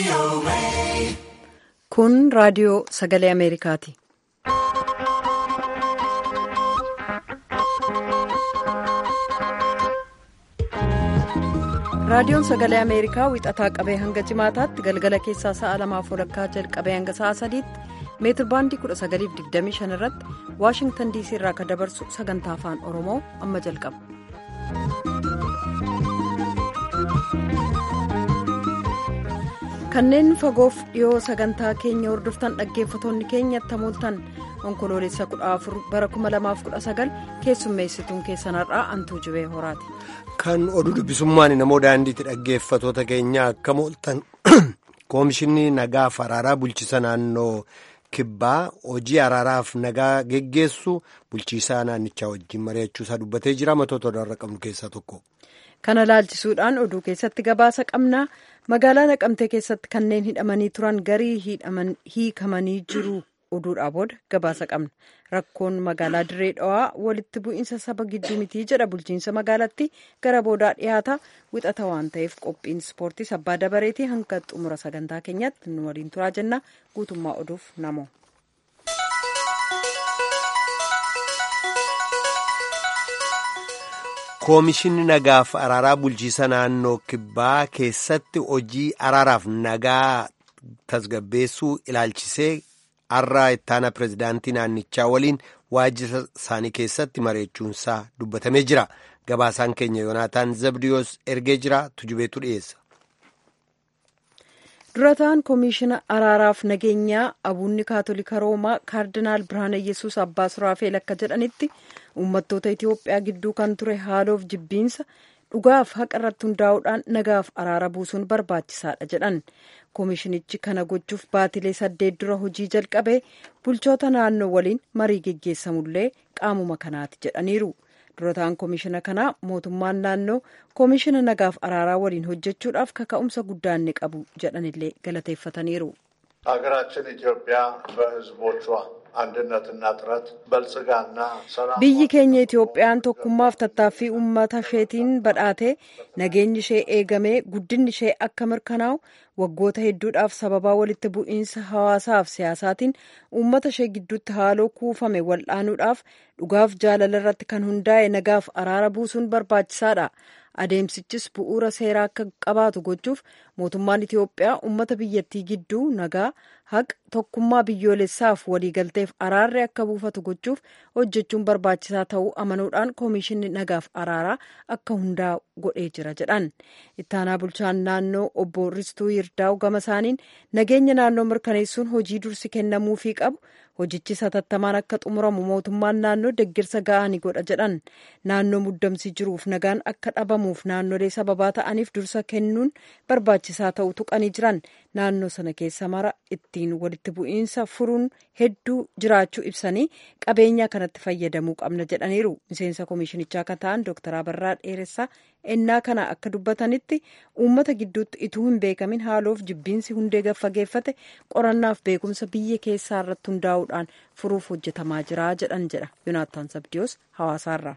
Kun raadiyoo sagalee Ameerikaati. Raadiyoon sagalee Ameerikaa wixataa qabee hanga jimaataatti galgala keessaa sa'a lamaaf walakkaa jalqabee hanga sa'a sadiitti meetir baandii 1925 irratti Waashingtan diisii irraa kan dabarsu sagantaa afaan Oromoo amma jalqaba. Kanneen fagoof dhiyoo sagantaa keenya hordoftan dhaggeeffatoonni keenyatti hamooltan onkoloolessa 14 bara 2019 keessummeessituun keessanarraa antuu jibee horaati. Kan oduu dubbisummaan namoo daandiitti dhaggeeffatoota keenya akka mooltan koomishinni nagaaf araaraa bulchiisa naannoo kibbaa hojii araaraaf nagaa geggeessu bulchiisaa naannichaa wajjin mari'achuusaa dubbatee jira matoota odaarra qabnu keessaa tokko. Kana laalchisuudhaan oduu keessatti gabaasa qabna. Magaalaa Naqamtee keessatti kanneen hidhamanii turan garii hiikamanii jiru oduudhaa booda gabaasa qabna. Rakkoon magaalaa Dirree Dhawaa walitti bu'iinsa saba gidduu mitii jedha bulchiinsa magaalatti gara boodaa dhiyaata. Wixata waan ta'eef qophiin ispoortiis abbaa dabareetii hanga xumura sagantaa keenyaatti nu waliin turaa jenna. Guutummaa oduuf namoo. Koomishinni nagaaf araaraa bulchiisa naannoo kibbaa keessatti hojii araaraaf nagaa tasgabbeessuu ilaalchisee har'a ittaana pirezidaantii naannichaa waliin waajjira isaanii keessatti mareechuunsaa dubbatamee jira. Gabaasaan keenya Yoonaataan Zabdiyoos ergee jira tujubeetu dhiyeessa. durataan koomishina araaraaf nageenyaa abuunni kaatolika roomaa kaardinaal birhaana yesus abbaa suraafeel akka jedhanitti uummattoota itiyoophiyaa gidduu kan ture haaloof jibbiinsa dhugaaf haqa irratti hundaa'uudhaan nagaaf araara buusuun barbaachisaadha jedhan koomishinichi kana gochuuf baatilee saddeet dura hojii jalqabee bulchoota naannoo waliin marii geggeessamullee qaamuma kanaati jedhaniiru. durataan koomishina kanaa mootummaan naannoo koomishina nagaaf araaraa waliin hojjechuudhaaf kaka'umsa guddaa inni qabu jedhanillee galateeffataniiru. ሀገራችን ኢትዮጵያ በሕዝቦቿ አንድነትና ጥረት በልጽጋና ሰላም biyyi keenya itoophiyaan tokkummaaf tattaaffii uummata isheetiin badhaatee nageenyi ishee eegamee guddinni ishee akka mirkanaa'u waggoota hedduudhaaf sababaa walitti bu'iinsa hawaasaaf siyaasaatiin uummata ishee gidduutti haaloo kuufame wal'aanuudhaaf dhugaaf jaalala irratti kan hundaa'e nagaaf araara buusuun barbaachisaadha. adeemsichis bu'uura seeraa akka qabaatu gochuuf mootummaan itiyoophiyaa uummata biyyattii gidduu nagaa haqa tokkummaa biyyoolessaaf waliigalteef araarri akka buufatu gochuuf hojjechuun barbaachisaa ta'uu amanuudhaan koomishinni nagaaf araaraa akka hundaa godhee jira jedhan ittaanaa bulchaan naannoo obbo ristuu yirdaa'u gama isaaniin nageenya naannoo mirkaneessuun hojii dursi kennamuufii qabu hojichi satattamaan akka xumuramu mootummaan naannoo deggirsa ga'aa ni godha jedhan naannoo muddamsi jiruuf nagaan akka dhabamuuf naannolee sababaa ta'aniif dursa kennuun barbaachisaa ta'uu tuqanii jiran naannoo sana keessa mara ittiin walitti bu'iinsa furuun hedduu jiraachuu ibsanii qabeenya kanatti fayyadamuu qabna jedhaniiru miseensa koomishinichaa kan ta'an dooktar abarraa dheeressaa ennaa kana akka dubbatanitti uummata gidduutti ituu hin beekamin haaloof jibbiinsi hundee gaffageeffate qorannaaf beekumsa biyya keessaa irratti hundaa'uudhaan furuuf hojjetamaa jira jedhan jedha yoonaattaan sabdiyoos hawaasaarraa.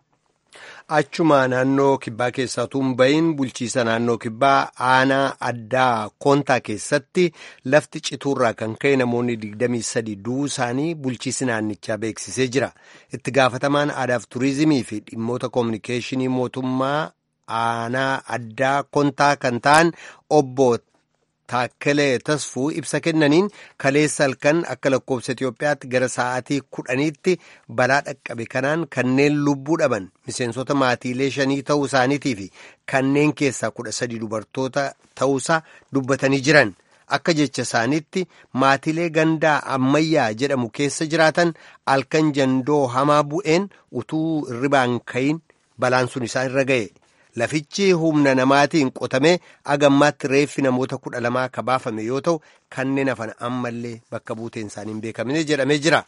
Achuma naannoo kibbaa keessaa bahin bulchiisa naannoo kibbaa aanaa addaa koontaa keessatti lafti cituurraa kan ka'e namoonni 23 du'uu isaanii bulchiisi naannichaa beeksisee jira. Itti gaafatamaan aadaaf turizimii fi dhimmoota koominikeeshinii mootummaa aanaa addaa koontaa kan ta'an obbo Taakkalee Tasfuu ibsa kennaniin kaleessa halkan akka lakkoofsa Itoophiyaatti gara sa'aatii kudhaniitti balaa dhaqqabe kanaan kanneen lubbuu dhaban miseensota maatiilee shanii ta'uu isaaniitii fi kanneen keessaa kudha sadii dubartoota ta'uusaa dubbatanii jiran. Akka jecha isaaniitti maatiilee gandaa ammayyaa jedhamu keessa jiraatan halkan jandoo hamaa bu'een utuu hirribaan ka'iin balaan sun isaan irra ga'e. Lafichi humna namaatiin qotamee agammaatti reeffi namoota kudha lamaa ka baafame yoo ta'u kanneen hafan ammallee bakka buuteen isaanii hin beekamne jedhamee jira.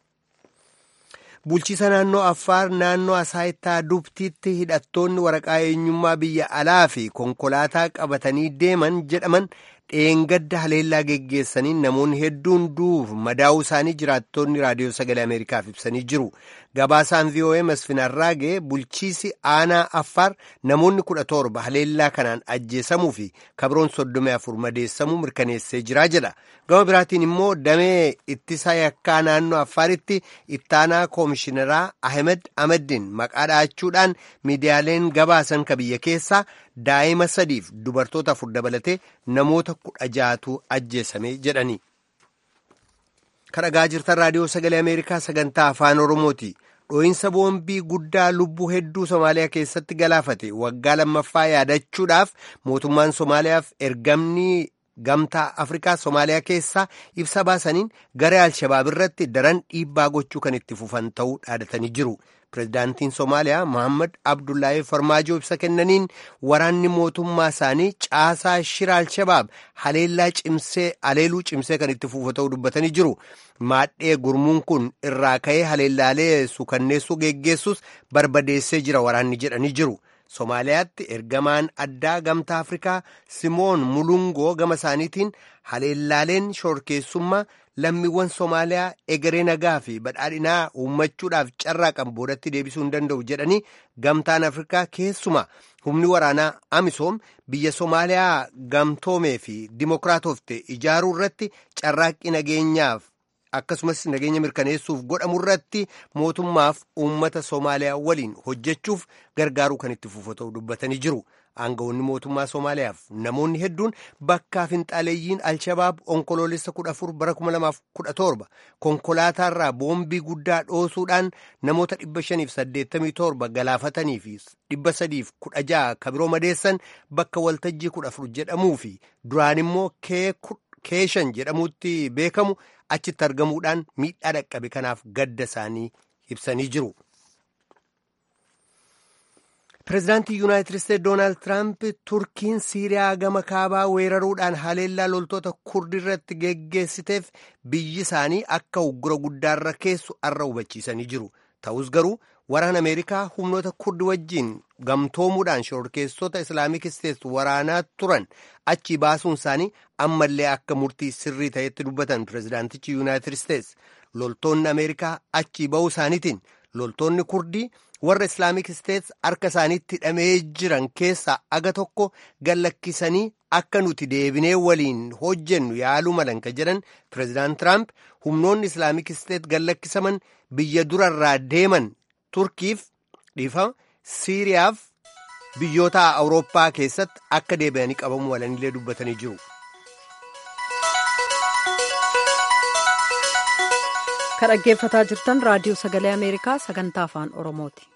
Bulchiisa naannoo Affaar naannoo Asaayittaa Dubtiitti hidhattoonni waraqaa eenyummaa biyya alaa fi konkolaataa qabatanii deeman jedhaman dheengadda haleellaa geggeessaniin namoonni hedduun du'uuf madaa'uu isaanii jiraattonni raadiyoo sagalee ameerikaaf ibsanii jiru gabaasaan voa masfin arraagee bulchiisi aanaa affaar namoonni kudha torba haleellaa kanaan ajjeesamuu fi kabroon soddomii afur madeessamuu mirkaneessee jiraa jedha gama biraatiin immoo damee ittisa yakkaa naannoo affaaritti ittaanaa koomishineraa ahmed ahmedin maqaa dha'achuudhaan miidiyaaleen gabaasan ka biyya keessaa daa'ima sadiif dubartoota afur dabalatee namoota kudha jaatu ajjeesame jedhani. kadhagaa jirtan raadiyoo sagalee ameerikaa sagantaa afaan oromooti dhoo'insa boombii guddaa lubbuu hedduu somaaliyaa keessatti galaafate waggaa lammaffaa yaadachuudhaaf mootummaan somaaliyaaf ergamni gamtaa afrikaa somaaliyaa keessaa ibsa baasaniin garee alshabaab irratti daran dhiibbaa gochuu kan itti fufan ta'uu dhaadatanii jiru. pirezidaantiin somaaliyaa mohammad abdullahi farmaajoo ibsa kennaniin waraanni mootummaa isaanii caasaa shira alshabaab haleellaa cimsee haleeluu cimsee kan itti fufa ta'uu dubbatanii jiru maadhee gurmuun kun irraa ka'ee haleellaalee sukanneessuu geggeessus barbadeessee jira waraanni jedhanii jiru somaaliyaatti ergamaan addaa gamtaa afrikaa simoon mulungoo gama isaaniitiin haleellaaleen shorkeessummaa lammiiwwan somaaliyaa egeree nagaa fi badhaadhinaa uummachuudhaaf carraaqan boodatti deebisuu hin danda'u jedhanii gamtaan afrikaa keessuma humni waraanaa amisoom biyya somaaliyaa gamtoomee fi dimokiraatofte ijaaruu irratti carraaqqii nageenyaaf akkasumas nageenya mirkaneessuuf godhamu irratti mootummaaf uummata somaaliyaa waliin hojjechuuf gargaaruu kan itti fufa ta'u dubbatanii jiru. aangawoonni mootummaa somaaliyaaf namoonni hedduun bakkaa finxaaleeyyiin alshabaab onkoloolessa kudha afur bara kuma lamaaf kudha torba konkolaataarraa boombii guddaa dhoosuudhaan namoota dhibba shaniif saddeettamii torba galaafatanii fi dhibba sadiif kudha ja'a kabiroo madeessan bakka waltajjii kudha afur jedhamuu fi duraan immoo keeshan jedhamuutti beekamu achitti argamuudhaan miidhaa dhaqqabe kanaaf gadda isaanii ibsanii jiru. pireezidaantii yuunaayitid isteetsi doonaald tiraamp turkiin siiriyaa gama kaabaa weeraruudhaan haleellaa loltoota kurdii irratti geggeessiteef biyyi isaanii akka uggura guddaarra keessu arra hubachiisanii jiru ta'us garuu waraana ameerikaa humnoota kurdi wajjiin gamtoomuudhaan shororkeessota islaamik isteetsi waraanaa turan achi baasuun isaanii ammallee akka murtii sirrii ta'etti dubbatan pireezidaantichi yuunaayitid isteetsi loltoonni ameerikaa achi ba'uu isaaniitiin loltoonni kurdii warra islaamik isteetsi harka isaaniitti hidhamee jiran keessaa aga tokko gallakkisanii akka nuti deebinee waliin hojjennu yaaluu malan ka jedhan pireezidaant tiraamp humnoonni islaamik isteetsi gallakkisaman biyya durarraa deeman turkiif dhiifama siiriyaaf biyyoota awurooppaa keessatti akka deebi'anii qabamuu walanillee dubbatanii jiru. kan dhaggeeffataa jirtan raadiyoo sagalee ameerikaa sagantaa afaan oromooti.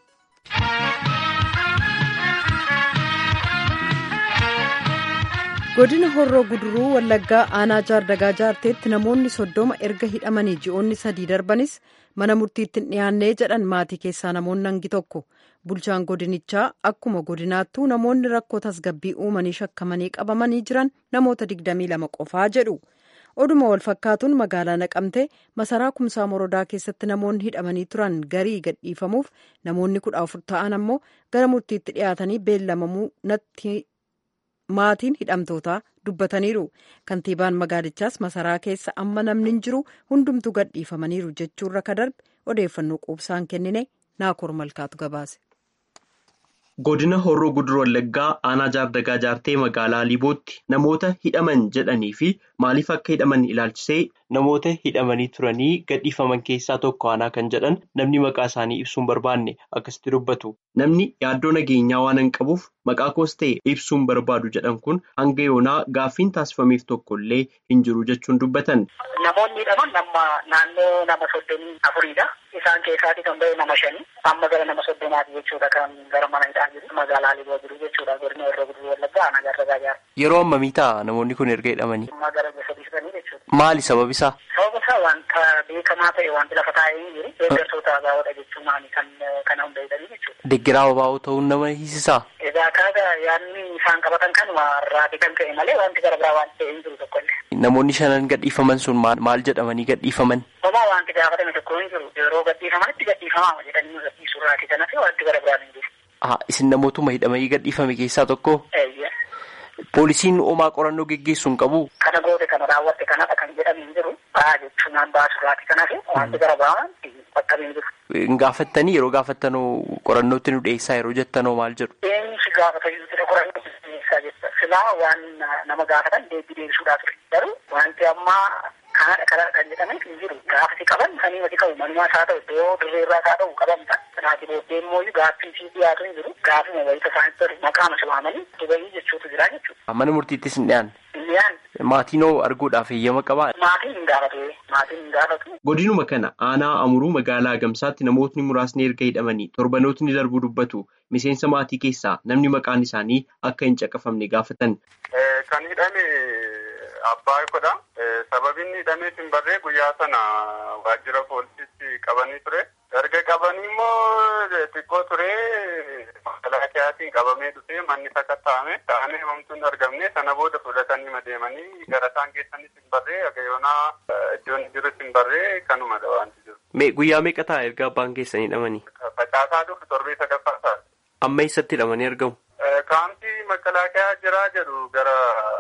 godina horroo guduruu wallaggaa aanaa jaardagaa jaarteetti namoonni soddoma erga hidhamanii ji'oonni sadii darbanis mana murtiitti hin dhiyaannee jedhan maatii keessaa namoonni hangi tokko bulchaan godinichaa akkuma godinaattuu namoonni rakkoo tasgabbii uumanii shakkamanii qabamanii jiran namoota 22 qofaa jedhu. oduma wal fakkaatuun magaalaa naqamtee masaraa kumsaa morodaa keessatti namoonni hidhamanii turan garii gadhiifamuuf namoonni kudha afur ta'an ammoo gara murtiitti dhiyaatanii beellamamuu natti maatiin hidhamtootaa dubbataniiru kantiibaan magaalichaas masaraa keessa amma namni hin jiru hundumtuu gadhiifamaniiru jechuurra ka darbe odeeffannoo quubsaan kennine naakoor malkaatu gabaase. godina horroo guduruu wallaggaa aanaa jaardagaa jaartee magaalaa liibootti namoota hidhaman jedhanii fi maaliif akka hidhaman ilaalchisee namoota hidhamanii turanii gadhiifaman keessaa tokko aanaa kan jedhan namni maqaa isaanii ibsuun barbaanne akkasitti dubbatu namni yaaddoo nageenyaa waan hin qabuuf maqaa koos ta'e ibsuun barbaadu jedhan kun hanga yoonaa gaaffiin taasifameef tokko illee hin jiru jechuun dubbatan. namoonni hidhaman nama naannoo nama soddomii afuriidha. Isaan keessaati kan ba'e nama shanii amma gara nama soddomaati jechuudha kan gara mana hidhaa jiru magaalaa Liboo jiru jechuudha godina Horroo Guduruu Wallaggaa aanaa Jaardagaa Jaarraa. Yeroo ammamii ta'a namoonni kun erga hidhamanii? Amma gara sadii sadanii jechuudha. Maali sababi isaa? Sababa isaa wanta beekamaa ta'e wanti lafa taa'ee hin jiru deeggartoota abaa'oodha jechuun maali kan kana hunda hidhanii jechuudha. Deeggaraa abaa'oo ta'uun nama hiisisaa? Egaa kaaga yaadni isaan qabatan kanuma irraati kan ka'e malee wanti gara biraa wanti ta'e hin jiru tokkollee. Namoonni shanan gadhiifaman sun maal jedhamanii gadhiifaman? Homaa wanti gaafatame tokko hin jiru yeroo gadhiifamanitti gadhiifamaa jedhanii nu gadhiisuu irraati kanas wanti gara biraan hin jiru. Isin namootuma hidhamanii gadhiifame keessaa tokko? Poolisiin homaa qorannoo geggeessu hin qabu. Kana goote kana raawwatte kanadha kan jedhamu hin jiru. Ba'aa jechuun hambaa suraati kanaaf wanti gara ba'aman bakka hin jiru. Gaafattanii yeroo gaafattanoo qorannootti nu dhiyeessaa yeroo jettanoo maal jedhu? Eenyu si gaafata jiru qorannoo dhiyeessaa jechuudha. Silaa waan nama gaafatan deebii deebisuudhaa ture. Garuu wanti ammaa kanadha kanadha kan jedhameef hin jiru. Gaafati qaban sanii mati qabu manumaas haa ta'u iddoo dirreerraas haa ta'u qabamta. Kanaati booddee immoo gaaffii fi dhiyaatu hin jiru. Gaaffii wayita isaanitti tolu maqaama si waamanii dubayii jechuutu jira jechuudha. Mana murtiittis hin dhiyaanne. Hin dhiyaanne. Maatiin arguudhaaf eeyyama qabaa? Maatiin hin gaafatu. Maatiin hin gaafatu. Godinuma kana aanaa amuruu magaalaa Agamsaatti namootni muraasni erga hidhamanii torbanootni darbuu dubbatu. Miseensa maatii keessaa namni maqaan isaanii akka hin caqafamne gaafatan. Kan hidhame abbaa kodha. Sababiin hidhameef hin barree guyyaa sana waajjira poolisiitti qabanii ture. Erga qabanii immoo xiqqoo ture makalaakiyaatiin qabamee dhufee manni sakatta'ame ta'anii himamtuun argamne sana booda fudhatanii deemanii gara isaan geessanis hin barree agayoonaa iddoon jirus hin barree kanumadha wanti jiru. Guyyaa meeqa ta'a erga abbaan keessanii hidhamanii? Facaasaa dhufu torbee sadaffaa ta'a. Amma eessatti hidhamanii argamu? Kaampii makalaakiyaa jira jedhu gara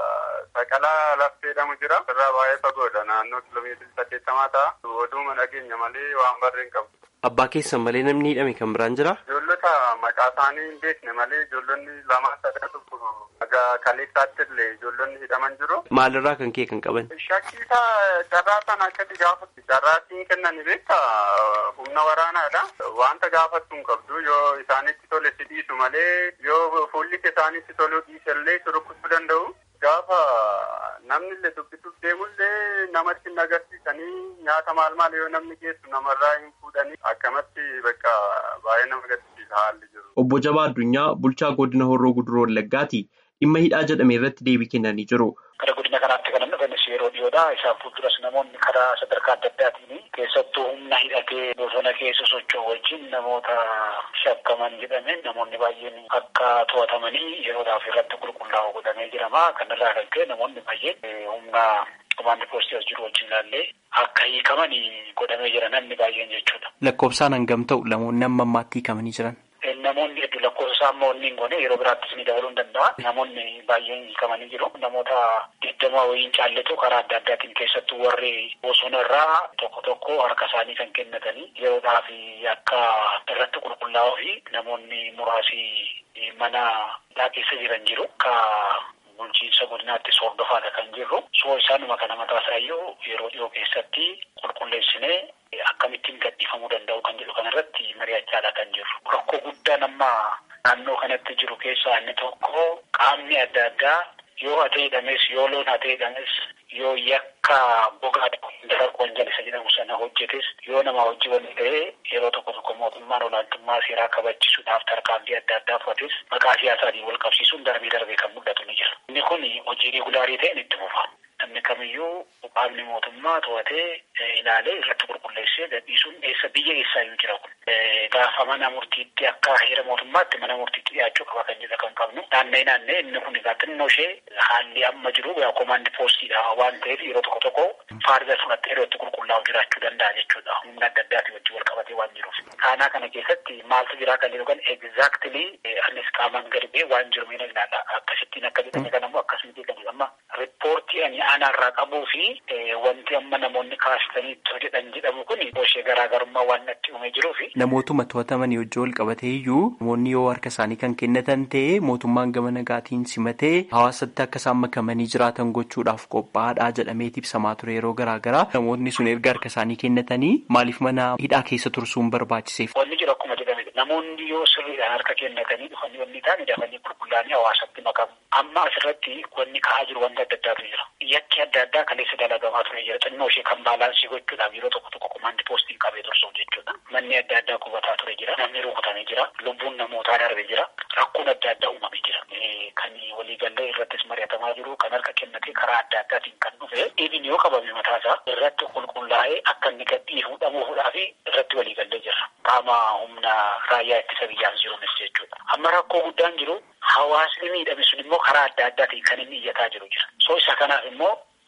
saqalaa lafti jedhamu jira. Irraa baay'ee fagoodha. Naannoo kiiloomeetirii saddeettamaa ta'a. Oduuma dhageenya malee waan barreen qabu. Abbaa keessan malee namni hidhame kan biraan jira? Ijoollota maqaa isaanii hin beekne malee ijoollonni lama sadii tokko kaleessaatti illee ijoollonni hidhaman jiru. Maalirraa kan kee kan qaban? Shakkiisa carraa sana akkatti gaafatu. Carraa siin kennan beekta humna waraanaadha. Wanta gaafattu hin qabdu yoo isaanitti tole si dhiisu malee yoo fuulli isaanitti toluu dhiisellee si rukutuu danda'u. Gaafa namni illee dubbisuuf deemullee namatti hin agarsiisanii nyaata maal maal yoo namni geessu namarraa hin fuudhanii akkamatti bakka baay'ee nama agarsiisa haalli jiru. Obbo Jabaa Addunyaa bulchaa godina Horroo Guduroo Wallaggaati. Dhimma hidhaa jedhame irratti deebii kennanii jiru. Gara godina kanaatti kan dhufanis yeroo dhiyoodha. Isaan fuulduras namoonni karaa sadarkaa adda addaatiin keessattuu humna hidhatee bosona keessa socho'u wajjin namoota shakkaman jedhame namoonni baay'een akka to'atamanii yeroodhaaf irratti qulqullaa'u godhamee jirama. Kanarraa kan ka'e namoonni baay'een humna komaandi poostii as jiru wajjin ilaallee akka hiikaman godhamee jira namni baay'een jechuudha. Lakkoofsaan hangam ta'u namoonni amma ammaatti hiikamanii jiran? Namoonni hedduu lakkoofsa isaa immoo inni hin goone yeroo biraattis ni dabaluu ni danda'a. Namoonni baay'een hiikamanii jiru. Namoota digdama wayiin caalletu karaa adda addaatiin keessattuu warri bosonarraa tokko tokko harka isaanii kan kennatanii yeroodhaaf akka irratti qulqullaa'uu fi namoonni muraasni mana hidhaa keessa jiran jiru. Akka bulchiinsa godinaatti hordofaadha kan jirru. Soo isaanuma kana mataa isaayyuu yeroo dhiyoo keessatti qulqulleessinee akkamittiin gadhiifamuu danda'u kan jedhu kanarratti mari'achaadha kan jirru. Rakkoo guddaan amma naannoo kanatti jiru keessaa inni tokko qaamni adda addaa yoo hatee hidhames yoo loon hatee hidhames yoo yakka gogaa dararqoon jalisa jedhamu sana hojjetes yoo nama hojii waliin ta'ee yeroo tokko tokko mootummaan olaantummaa seeraa kabachisuudhaaf tarkaanfii adda addaa fudhates maqaa siyaasaatiin wal qabsiisuun darbee darbee kan mul'atu ni jira. Inni kun hojii regulaarii ta'een itti fufa. Namni kamiyyuu qaamni mootummaa to'atee ilaalee irratti qulqulleessee gadhiisuun eessa biyya eessaayyuu jira kun. Gaafa mana murtiitti akka heera mootummaatti mana murtiitti dhiyaachuu qaba kan jedha kan qabnu. Naannee naannee inni kun egaa xinnoo ishee haalli amma jiru yaa komaandi poostiidha waan ta'eef yeroo tokko tokko faarida fudhattee yeroo itti qulqullaa'u jiraachuu danda'a jechuudha. Humna adda addaatiin wajjin wal qabatee waan jiruuf. Kaanaa kana keessatti maaltu jira kan jedhu kan egzaaktilii anis qaamaan gadi ba'ee waan jiru miidha ilaalla. Akkasittiin akka jedhame kan ammoo akkasumatti kan jedhama. Riippoortii ani aanaarraa qabuu fi wanti amma namoonni kaasitanii jedhan jedhamu kun ishee garaagarummaa waan natti uumee jiruu fi. Namootuma to'atamanii wajjin wal qabatee iyyuu namoonni yoo harka isaanii kan kennatan ta'e mootummaan gama nagaatiin simatee hawaasatti akka isaan makamanii jiraatan gochuudhaaf qophaa'aadha jedhamee ibsamaa ture yeroo garaagaraa namoonni sun erga harka isaanii kennatanii maaliif mana hidhaa keessa tursuun barbaachiseef. Wanni jiru akkuma jedhame namoonni yoo sirriidhaan harka kennatanii dhufanii wanni ta'an dafanii qulqullaa'anii hawaasatti makamu. Amma asirratti wanni ka'aa jiru wanta adda addaatu jira. Yakki adda addaa kaleessa dalagamaa ture jira. Xinnoo ishee kan baalaansii gochuudhaaf yeroo tokko tokko komaandi poostiin qabee tursuuf jechuudha. Manni adda addaa qubataa ture jira. Namni rukutamee jira. Lubbuun namootaa darbee jira. Rakkoon adda addaa uumamee jira. Kan waliigallee irrattis mari'atamaa jiru. Kan harka kennatee karaa adda addaatiin kan dhufe. Dhiibin yoo qabame mataasaa irratti qulqullaa'ee akka inni gadhiifuu dhabuufuudhaaf irratti waliigallee jira. Qaama humna raayyaa ittisa biyyaas jiruunis jechuudha. Amma rakkoo guddaan jiru hawaasni miidhame sun immoo karaa adda addaatiin kan inni iyyataa jiru jira. So isa kanaaf immoo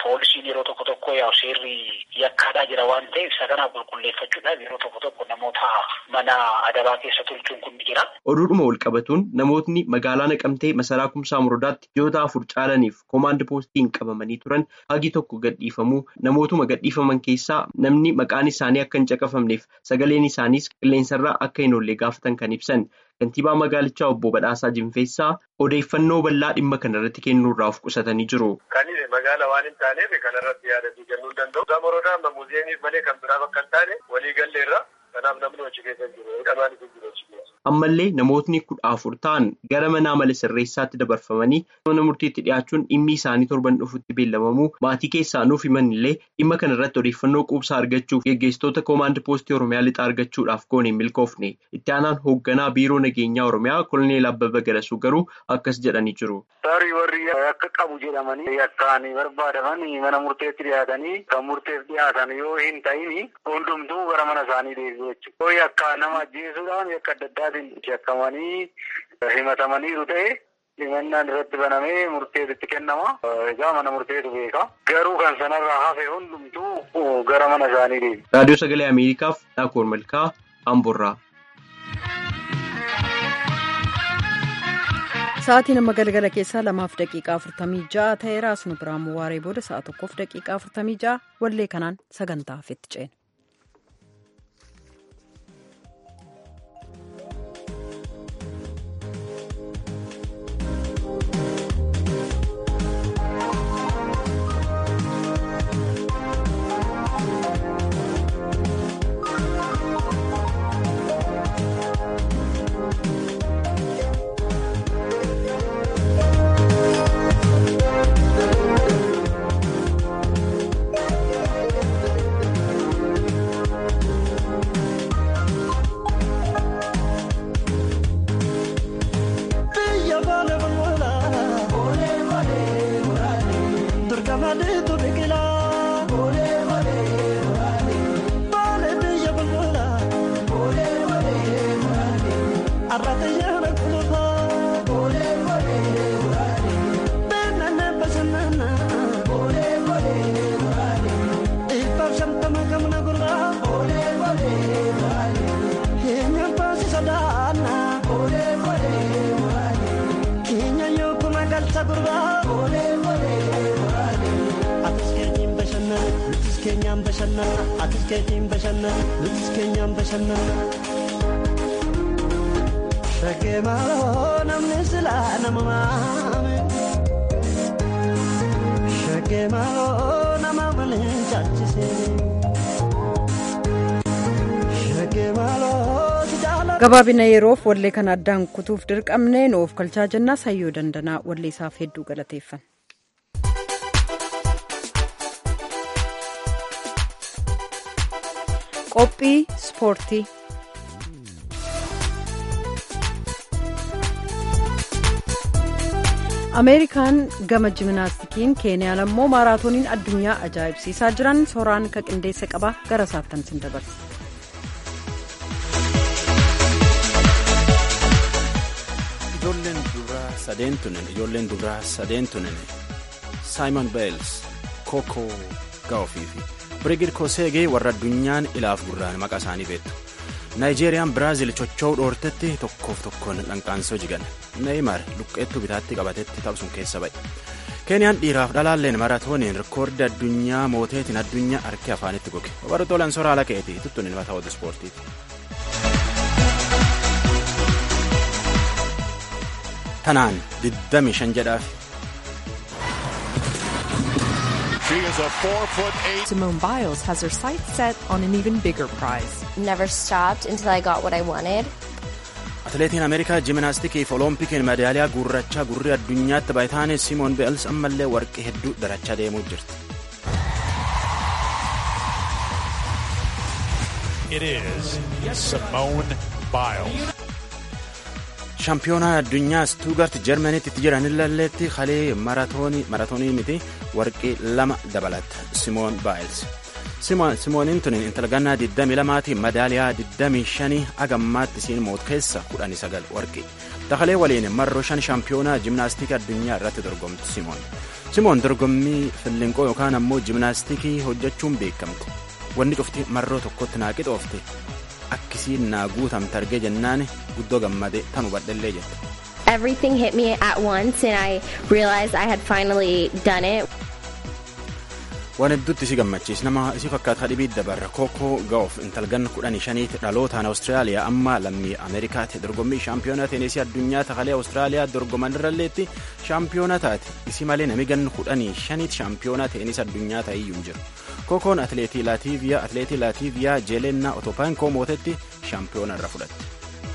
poolisiin yeroo tokko tokko yaa seerri yakkaadhaa jira waan ta'eef isa kana qulqulleeffachuudhaaf yeroo tokko tokko namoota mana adabaa keessa tolchuun kun ni jira. Oduudhuma wal qabatuun namootni magaalaa naqamtee masaraa kumsaa murdaatti ji'oota afur caalaniif koomaand poostiin qabamanii turan hagi tokko gadhiifamuu namootuma gadhiifaman keessaa namni maqaan isaanii akka hin caqafamneef sagaleen isaaniis qilleensarraa akka hin oolle gaafatan kan ibsan. Kantiibaa magaalichaa obbo Badhaasaa Jinfeessaa odeeffannoo bal'aa dhimma kanarratti kennuurraa of qusatanii jiru. Kan magaala waan hin taaneef kanarratti yaadanii kennuu hin danda'u. Gamoroodhaa amma muuziyeemiif malee kan biraaf akka hin taane walii galleerra kanaaf namni hojii keessa jiru. Hidhamaan itti jiru hojii keessa. Ammallee namootni kudha afur ta'an gara mana amala sirreessaatti dabarfamanii mana murtiitti dhiyaachuun dhimmi isaanii torban dhufutti beellamamuu maatii keessaa nuuf himanillee dhimma kanarratti odeeffannoo quubsaa argachuuf geggeessitoota koomaand poostii Oromiyaa lixaa argachuudhaaf goone hin milkoofne. Itti aanaan hoogganaa biiroo nageenyaa Oromiyaa koloneel Abbabaa Galasuu garuu akkas jedhanii jiru. Tarii warri akka qabu jedhamanii akkaan barbaadaman mana murteetti dhiyaatanii kan murteef dhiyaatan yoo hin ta'in hundumtuu gara mana isaanii deebi'u jechuudha. Yoo akka nama ajjeesuudhaan akka adda addaatiin shakkamanii himatamaniiru ta'e himannaan irratti banamee murteetti kennama. Egaa mana murteetu beeka. Garuu kan sanarraa hafe hundumtuu gara mana isaanii deebi'u. Raadiyoo Sagalee Ameerikaaf Dhaakoor Malkaa Amborraa. Sa'aatiin amma galgala keessaa lamaaf daqiiqaa afurtamii ja'a ta'eera asuma biraan waaree booda sa'a tokkoof daqiiqaa afurtamii ja'a wallee kanaan sagantaa hafetti ceena. Shakkii maaloo namni silaa nama maame. Shakkii maaloo nama waliin caalchisee. Shakkii maaloo si jaalladhu. gabaabina yeroof wallee kana addaan kutuuf dirqamne nuuf kalchaa jennaa sayyoo dandanaa wallee isaaf hedduu galateeffan. qophii ispoortii. ameerikaan gama jiminaastikiin keeniyaan ammoo maaraatooniin addunyaa ajaa'ibsiisaa jiran sooraan ka qindeessa qaba gara saattan sin dabarsa. ijoolleen duraa sadeen tunen ijoolleen duraa sadeen tunen saayimon beels kookoo gaa'ofii fi birigid koseegee warra addunyaan ilaaf gurraan maqaa isaanii beektu naayijeeriyaan biraazil chocho'uu dhoortetti tokkoof tokkoon dhanqaansoo jigan neeyimar luqqeettuu bitaatti qabatetti tapsuun keessa ba'e keeniyaan dhiiraaf dhalaalleen maratooniin rikoordi addunyaa mooteetiin addunyaa harki afaanitti goge obartoolaan soraa laqeeti tuttuun ilma ta'uutu ispoortiiti. tanaan 25 jedhaaf. Simone Biles has her sights set on an even bigger prize. Never stopped until I got what I wanted. atileetiin ameerikaa jiminaastikiif oloompikiin madaaliyaa gurrachaa gurri addunyaatti baay'ataane simoon beels ammallee warqii hedduu darachaa deemuu jirti. It is Simone Biles. shaampiyoonaa addunyaa stuugart jarmaniitti itti jiranillalleetti kalee maratoonii miti warqii lama dabalatta simoon baayils simooniin tun intala gannaa 22 madaaliyaa 25 agammaatti isiin moot keessa 19 warqii Takalee waliin marroo shan shaampiyoonaa jimnaastikii addunyaa irratti dorgomti Simoon. Simoon dorgommii fillinqoo yookaan ammoo jimnaastikii hojjechuun beekamte. Wanni cufti marroo tokkotti naa qixoofte akkisiin naa guutamte argee jennaan guddoo gammade tan hubadhellee jette. Everything hit me at once and I realized I had finally done it. Waan hedduutti si gammachiis nama isii fakkaata dhibii dabarra kookoo gaa'oof intalgan kudhanii shaniiti dhalootaan Awustiraaliyaa amma lammii Ameerikaati dorgommii shaampiyoonaa teenisii addunyaa takalee Awustiraaliyaa dorgoman irralleetti shaampiyoonaa taate isii malee nami gan kudhanii shaniiti shaampiyoonaa teenisii addunyaa ta'eyyuu hin jiru. Kookoon atileetii Laatiiviyaa atileetii Laatiiviyaa Jeelennaa Otopaankoo mootetti shaampiyoona irra fudhatte.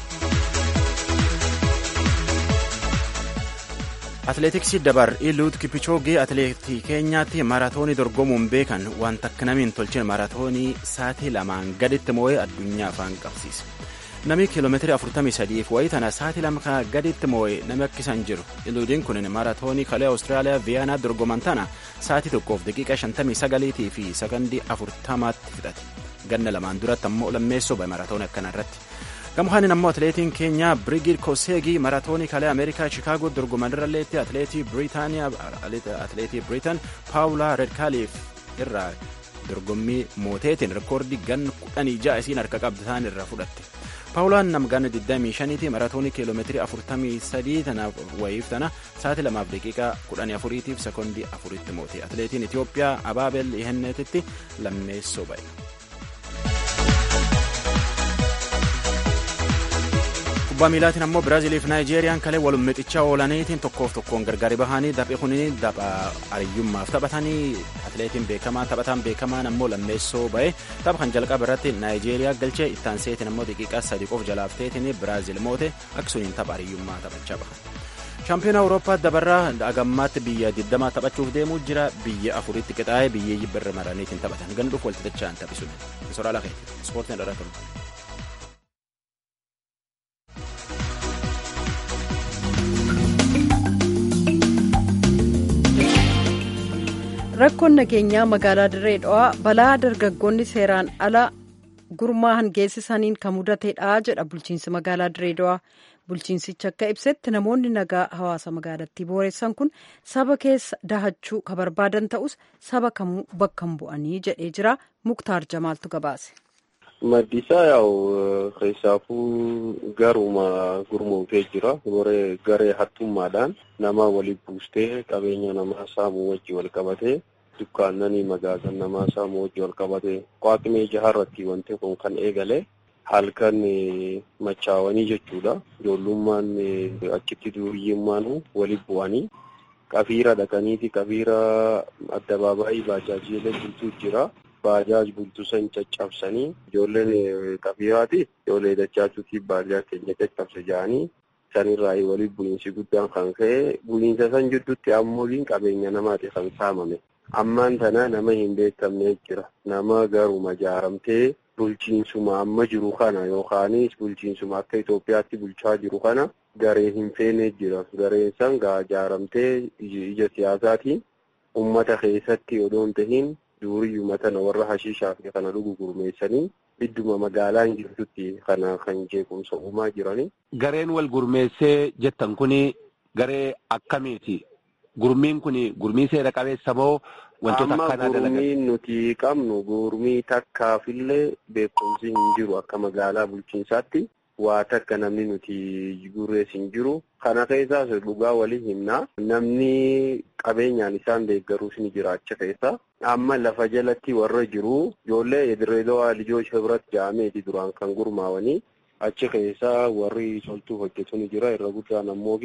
Atileetiksii dabar Iluut Kipichoogee atileetii keenyaatti maaraatoonii dorgomuun beekan waan takka namiin tolcheen maaraatoonii saatii lamaan gaditti moo'ee addunyaa afaan qabsiise. Nami kiiloomeetirii 43 fi wayii tana saatii lama gaditti moo'ee nami akkisan jiru. Iluudiin kun maaraatoonii kalee Awustiraaliyaa Viyaanaa dorgoman tana saatii tokkoof daqiiqa 59 fi sakandii 40tti fixate. Ganna lamaan duratti ammoo lammeessoo ba'e maaraatoonii akkana irratti. Gamuhaanin ammoo atileetiin keenya Brigid Koseegii maaraatoonii kalee Ameerikaa Chicaagoo dorgoman irralleetti atileetii Biriitaaniyaa atileetii Biriitan Paawulaa Redkaaliif irraa dorgommii mooteetiin rikoordii ganna kudhanii ja'a isiin harka qabdaan irraa fudhatte. Paawulaan nam ganna 25ti maaraatoonii kiiloomeetirii 43 tanaaf wayiif tana sa'aatii lamaaf daqiiqaa 14 tiif sekoondii 4tti moote. Atileetiin Itoophiyaa Abaabel Ihenneetitti lammeessoo ba'e. kubbaa miilaatiin ammoo biraaziiliif naayijeeriyaan kalee walum mixichaa oolaniitiin tokkoof tokkoon gargari bahanii daphee kuniin dapha ariyyummaaf taphatanii atileetiin beekamaan taphataan beekamaan ammoo lammeessoo ba'e tapha kan jalqaba irratti naayijeeriyaa galchee ittaan seetiin ammoo daqiiqaa sadii qof jalaafteetiin biraaziil moote akkasuniin tapha ariyyummaa taphachaa bahan. shaampiyoona awurooppaa dabarraa agammaatti biyya 20 taphachuuf deemuu jira biyya afuritti qixaa'ee biyyeeyyi birra maraniitiin taphatan ganduuf walitti dachaan taphisuun soraa lakeeti ispoortiin dhala tolu. rakkoon nageenyaa magaalaa dirree dhawaa balaa dargaggoonni seeraan ala gurmaa'an geessisaniin kan mudateedha jedha bulchiinsi magaalaa dirree dhawaa bulchiinsichi akka ibsetti namoonni nagaa hawaasa magaalattii booressan kun saba keessa dahachuu ka barbaadan ta'us saba kamuu bakka hin bu'anii jedhee jira muktaar jamaaltu gabaase. Maddisaa yaa'u keessaafuu garuma gurmuutee jira. Garee hattummaadhaan nama waliin buustee qabeenya namaa saamuu wajji wal qabatee dukkaannanii magaasan namaa saamuu wajji wal qabatee waaqnee jaharratti wanti kun kan eegale halkan machaawanii jechuudha. Ijoollummaan achitti duriyyummaan waliin bu'anii qafiira dhaqaniiti qafiira addabaabaayii baajaajiilee bultuu jira. Baajaaj bultuu san caccabsanii ijoolleen qafiiraati ijoollee dachaachuutiif baajaaj keenya caccabse jedhanii sanirraa waliin bu'iinsi guddaan kan ka'e bu'iinsa san jidduutti ammoo qabeenya namaati kan saamame. Ammaan tana nama hin beekamne jira. Nama garuma jaaramtee bulchiinsuma amma jiru kana yookaanis bulchiinsuma akka Itoophiyaatti bulchaa jiru kana garee hin feene jira. Gareen san gaa jaaramtee ija siyaasaatiin uummata keessatti odoo hin tahiin duuriyyuma tana warra hashiishaa fi kana dhugu gurmeessanii idduma magaalaa hin jirtutti kana kan jeequmsa uumaa jiranii. Gareen wal gurmeessee jettan kuni garee akkamiiti? Gurmiin kuni gurmii seera qabeessa moo wantoota akkanaa dalagan? Amma gurmiin nuti qabnu gurmii takkaafillee beekumsi hin jiru akka magaalaa bulchiinsaatti. waa takka namni nuti gurrees hin jiru. Kana keessaas dhugaa walii himna. Namni qabeenyaan isaan deeggaruus ni jira achi keessa. Amma lafa jalatti warra jiru ijoollee Dirreedawaa Lijoos Hibrat jedhameeti duraan kan gurmaawanii achi keessa warri toltuu hojjetu ni jira. Irra guddaan ammoo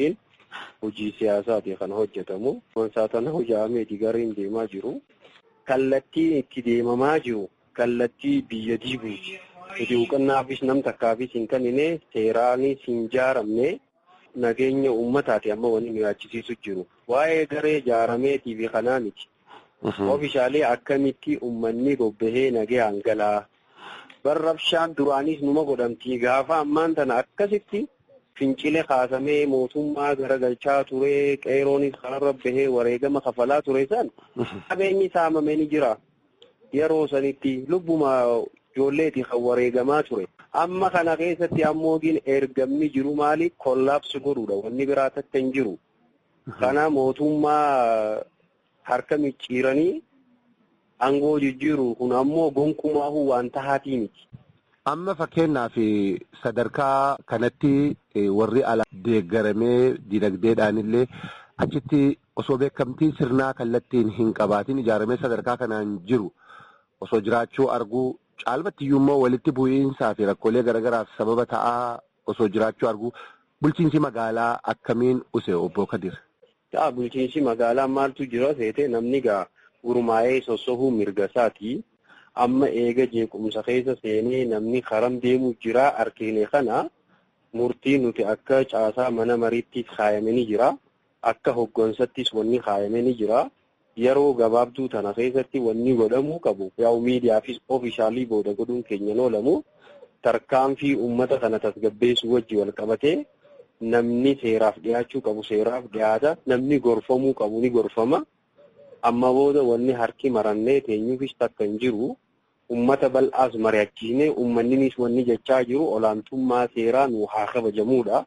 hojii siyaasaati kan hojjetamu. Saatana hojjetameeti gareen deemaa jiru. Kallattiin itti deemamaa jiru kallattii biyya diiguuti. Nuti hubannaafis nam takkaafis hin kennine seeraanis hin jaaramne nageenya uummataati amma wanni nu yaachisiisu jiru. Waa'ee garee jaarameetii fi kanaa miti. Oomishaalee akkamitti uummanni bobbahee nagaan galaa. Barrabshaan duraanis numa godhamti gaafa ammaan tana akkasitti fincile kaasamee mootummaa garagalchaa ture qeeroonis kanarra bahee wareegama kafalaa ture san qabeenyi saamamee ni jira. Yeroo sanitti lubbuma ijoolleeti kan wareegamaa ture. Amma kana keessatti ammoo ergamni jiru maali? Kollaapsi godhuudha. Wanni biraa takka hin jiru. Kana mootummaa harka micciiranii aangoo jijjiiru kun ammoo gonkumaahuu waan tahaatii miti. Amma fakkeenyaaf sadarkaa kanatti warri ala deeggaramee dinagdeedhaan illee achitti osoo beekamtii sirnaa kallattiin hin qabaatin ijaaramee sadarkaa kanaan jiru osoo jiraachuu arguu caalmattiyyuu immoo walitti bu'iinsaa fi rakkoolee garaagaraaf sababa ta'aa osoo jiraachuu arguu bulchiinsi magaalaa akkamiin use obbo Kadir. Ta'a bulchiinsi magaalaa maaltu jira seete namni gaa gurmaa'ee sossohuu mirga isaati. Amma eega jeequmsa keessa seenee namni karam deemu jira argine kana murtii nuti akka caasaa mana mariittiif kaayamanii jira. Akka hoggansattis wanni kaayamanii jira. Yeroo gabaabduu tana keessatti wanni godhamuu qabu. Yaa'u miidiyaafis oofishaalii booda godhuun keenyan oolamu. Tarkaanfii uummata kana tasgabbeessuu wajji wal qabatee namni seeraaf dhiyaachuu qabu seeraaf dhiyaata. Namni gorfamuu qabu ni gorfama. Amma booda wanni harki marannee teenyuufis takka hin jiru. Uummata bal'aas mari'achiisnee uummanninis wanni jechaa jiru olaantummaa seeraa nu haa kabajamuudha.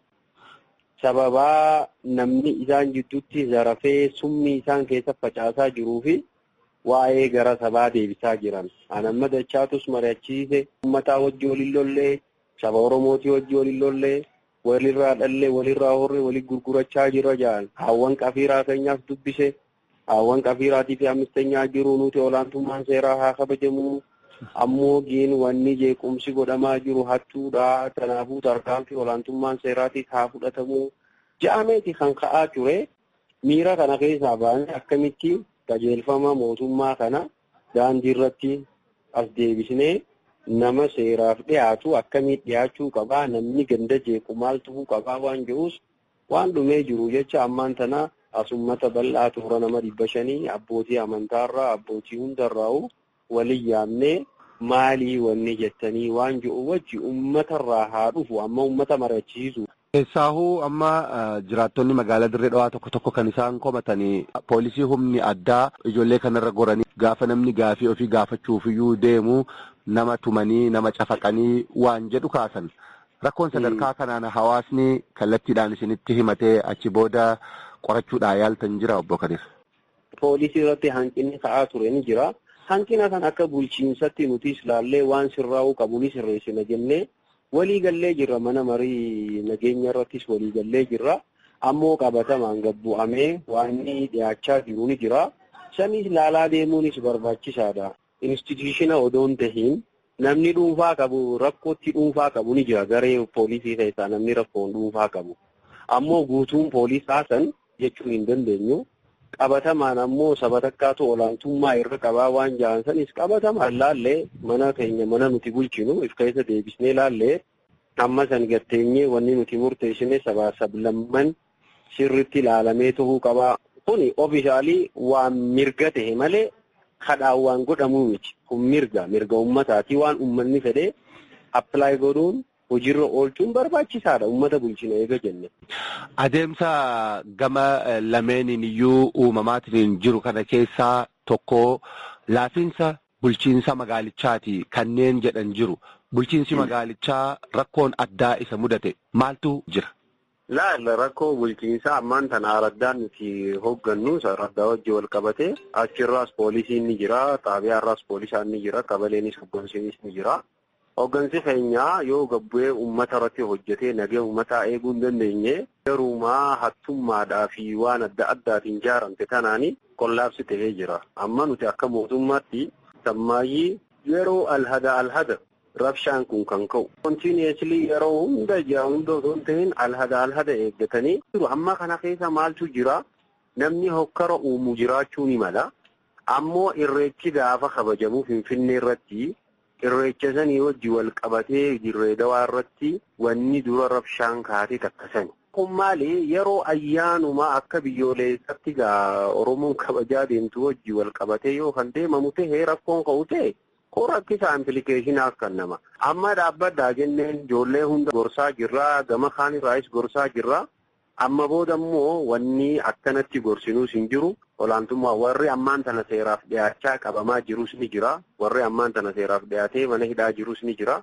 Sababaa namni isaan jidduutti zarafee summi isaan keessa facaasaa jiruu fi waa'ee gara sabaa deebisaa jiran. Anamma dachaatus mari'achiise uummataa wajji waliin lollee saba Oromootii wajji waliin lollee walirraa dhallee walirraa horree walii gurgurachaa jira jedhan. Haawwan qafiiraa keenyaaf dubbise. Haawwan qafiiraatii fi ammistenyaa jiru nuti olaantummaan seeraa haa kabajamu. Ammoo giin wanni jeequmsi godhamaa jiru hattuudha. Kanaafuu tarkaanfii olaantummaan seeraatiif haa fudhatamu. Ja'ameeti kan ka'aa ture. Miira kana keessaa baanee akkamitti qajeelfama mootummaa kana daandii irratti as deebisnee nama seeraaf dhiyaatu akkamitti dhiyaachuu qabaa namni ganda jeequ maal tuhuu qabaa waan jedhuus waan dhumee jiru jecha ammaan tana as ummata bal'aa toora nama dhibba shanii abbootii amantaarraa abbootii hundarraa'u waliin yaamnee maalii wanni jettanii waan jiru wajji uummatarraa haa dhufu amma uummata mari'achiisu. Keessaahuu amma jiraattonni magaalaa dirree dhawaa tokko tokko kan isaan komatanii poolisii humni addaa ijoollee kanarra goranii gaafa namni gaafii ofii gaafachuufiyyuu deemu nama tumanii nama cafaqanii waan jedhu kaasan. Rakkoon sadarkaa kanaan hawaasni kallattiidhaan isinitti himatee achi booda qorachuudhaan yaaltan jira obbo Kadir. Poolisii irratti hanqinni ka'aa ture ni jira. Hanqina kan akka bulchiinsatti nutis ilaallee waan sirraa'uu qabu ni sirreessina jennee walii gallee jirra mana marii nageenya irrattis walii gallee jirra. Ammoo qabatamaan gabbu'amee waan dhiyaachaa jiru ni jira. Sanis ilaalaa deemuunis barbaachisaadha. Instituutiina odoon tahiin namni dhuunfaa qabu rakkootti dhuunfaa qabu ni jira garee poolisii keessaa namni rakkoon dhuunfaa qabu. Ammoo guutuun poolisaa san jechuu hin dandeenyu. Qabatamaan ammoo saba takkaatu olaantummaa irra qabaa waan ja'an sanis qabatamaan laallee mana keenya mana nuti bulchinu if keessa deebisnee laallee amma san gatteenyee wanni nuti murteessine sabaa sablamman sirritti ilaalamee tahuu qabaa. Kuni ofiishaalii waan mirga tahe malee kadhaan waan godhamuu miti. Kun mirga mirga uummataati waan uummanni fedhee appilaayi godhuun hojiirra oolchuun barbaachisaadha uummata bulchina eega jenne. Adeemsa gama lameeniin iyyuu uumamaatiin jiru kana keessaa tokko laafiinsa bulchiinsa magaalichaati kanneen jedhan jiru. Bulchiinsi magaalichaa rakkoon addaa isa mudate maaltu jira? Laalla rakkoo bulchiinsaa ammaan tana araddaan nuti hooggannu araddaa wajji wal qabate achirraas poolisiin ni jira xaabiyaarraas poolisaan ni jira qabaleenis hoggansiinis ni jira. Hoggansi keenyaa yoo gabbu'ee uummata irratti hojjetee nagee uummataa eeguu hin dandeenye garuumaa hattummaadhaa fi waan adda addaatiin ijaaramte kanaani qollaabsi ta'ee jira. Amma nuti akka mootummaatti sammaayyii yeroo alhada alhada rabshaan kun kan ka'u. Kontiiniyeesilii yeroo hunda jira hunda osoo hin ta'in alhada alhada eeggatanii jiru. Amma kana keessa maaltu jira? Namni hokkara uumu jiraachuu ni mala. Ammoo irreechi gaafa kabajamu Finfinnee irratti irreecha sanii wajji wal qabatee dirree dawaa irratti wanni dura rabshaan kaatee takkasani. Kun maali yeroo ayyaanumaa akka biyyoolessaatti gaa Oromoon kabajaa deemtu wajji wal qabatee yoo kan deemamu ta'e rakkoon ka'u ta'e kun rakkisa implikeeshinaa akka nama. Amma dhaabbaddaa jenneen ijoollee hunda gorsaa jirraa gama kaanirraayis gorsaa jirraa. Amma booda immoo wanni akkanatti gorsinuus hin jiru. Olaantummaa warri ammaan tana seeraaf dhiyaachaa qabamaa jirus ni jira. Warri ammaan tana seeraaf dhiyaatee mana hidhaa jirus ni jira.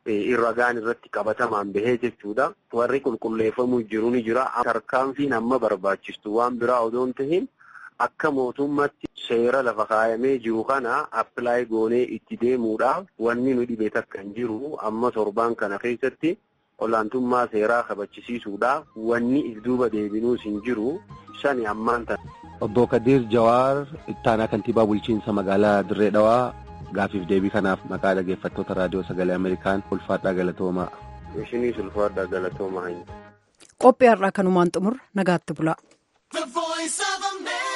ragaan irratti qabatamaan bahee jechuudha. Warri qulqulleeffamuu jiru ni jira. Tarkaanfiin amma barbaachistu waan biraa odoo hin tahin akka mootummaatti seera lafa kaayamee jiru kana appilaay goonee itti deemuudhaaf wanni nu dhibe takka hin jiru. Amma torbaan kana keessatti olaantummaa seeraa kabachisiisuudhaaf wanni if duuba deebinuus hin jiru. Sani ammaan tana. Obbo Kadir Jawaar ittaanaa kantiibaa bulchiinsa magaalaa Dirree Dhawaa gaafiif deebii kanaaf maqaa dhaggeeffattoota raadiyoo sagalee Ameerikaan ulfaadhaa galatoomaa. Ishiniis ulfaadhaa galatoomaa. Qophii har'aa kanumaan xumur nagaatti bulaa.